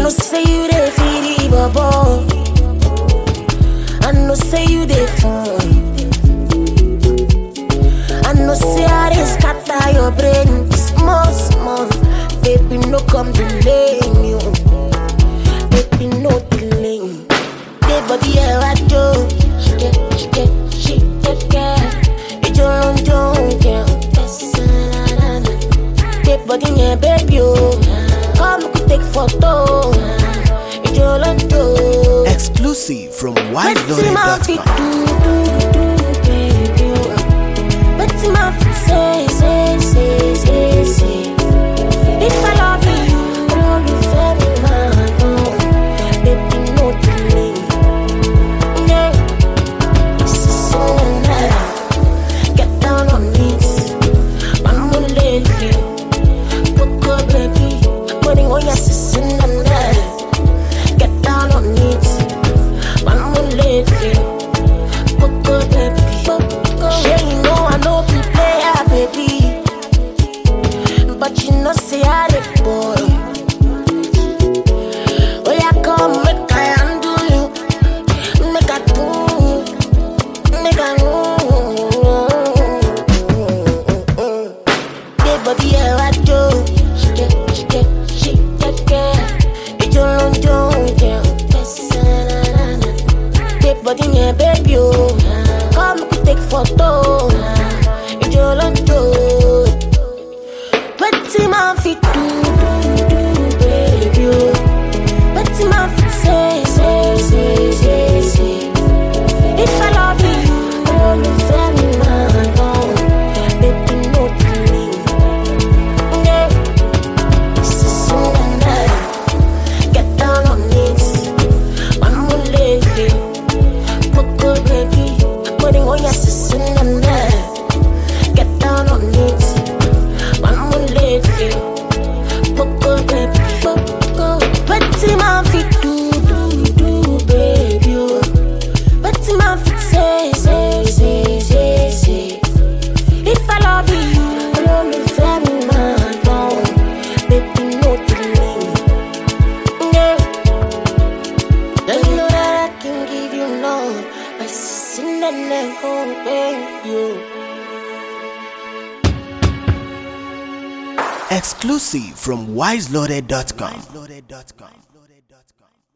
know say you dey feel the bubble. I know say you dey fun. I know say I dey scatter your brain small small. Baby no come delay me, oh. baby no delay me. Dey body ẹ wá jó, ṣìkẹ́ ṣìkẹ́ ṣìkẹ́kẹ́. Ìjọ ló ń jó oúnjẹ, Dey body yẹn baby o, come make we take photo. Ìjọ ló ń jó. Exclusive from Wetin my fit wiseloaded.com. do, do, do, baby o. Wetin my fit say, say, say, say, say. If I love you, olólùfẹ́ mi máa dán. Baby no delay. Yeah. Sísun náírà, get down on it. Màmú lélẹ̀. Kókó baby, mo ní wọ́n yẹ sísun náírà. Get down on it. Màmú lélẹ̀. Kókó baby. Ṣé you know I no be player baby? But you know say I dey boy. Oh yeah, come make I handle you, make I do, make I know. Dey body ẹ wá jó, ṣìkẹ́ ṣìkẹ́ ṣìkẹ́kẹ́. Ìjọ ló ń jó oúnjẹ, Dey body yẹn baby o, come make we take photo. Ìjọ ló ń jó. Wetin man fit do, do, do, baby oh. Wetin man fit say, say, say, say, say. If I love you, olólùfẹ́ mi máa dán. Baby no delay. Yeah. Sísun dandan, get down on it. Màmú lélẹ̀, kókó baby. Mo ní wọ́n yẹ sísun dandan, get down on it. Màmú lélẹ̀, kókó baby. Kókó. Wetin man fit do, do, do, baby oh. Wetin man fit say, say, say, say, say. If I love you, olólùfẹ́ mi máa dán. Baby no delay. Yeah. Then you know that I can give you love by sitting and then holding you. Exclusive from wiseloaded.com.